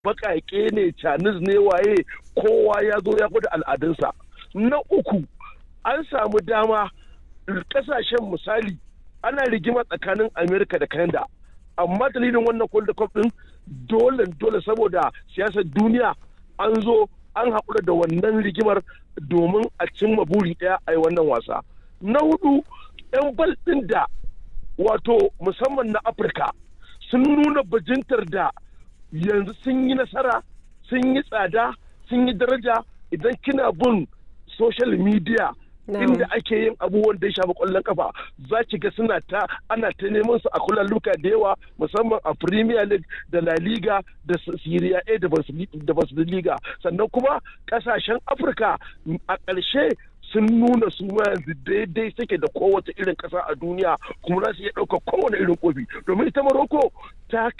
baƙaƙe ne canis ne waye kowa ya zo ya da al'adunsa na uku an samu dama ƙasashen misali ana rigima tsakanin amerika da canada amma dalilin wannan kwalda cup din dole dole saboda siyasar duniya an zo an haƙura da wannan rigimar domin a cimma buri ɗaya a yi wannan wasa na hudu 'yan bal ɗin da wato musamman na afirka sun nuna bajintar da yanzu sun yi nasara sun yi tsada sun yi daraja idan kina bin social media inda ake yin abubuwan da ya shafi kwallon kafa za ki ga suna ta ana ta neman su a kullum luka da yawa musamman a premier league da la liga da syria a da bundesliga sannan kuma kasashen afirka a ƙarshe sun nuna su ma yanzu daidai suke da kowace irin ƙasa a duniya kuma za su iya ɗaukar kowane irin kofi domin ita maroko ta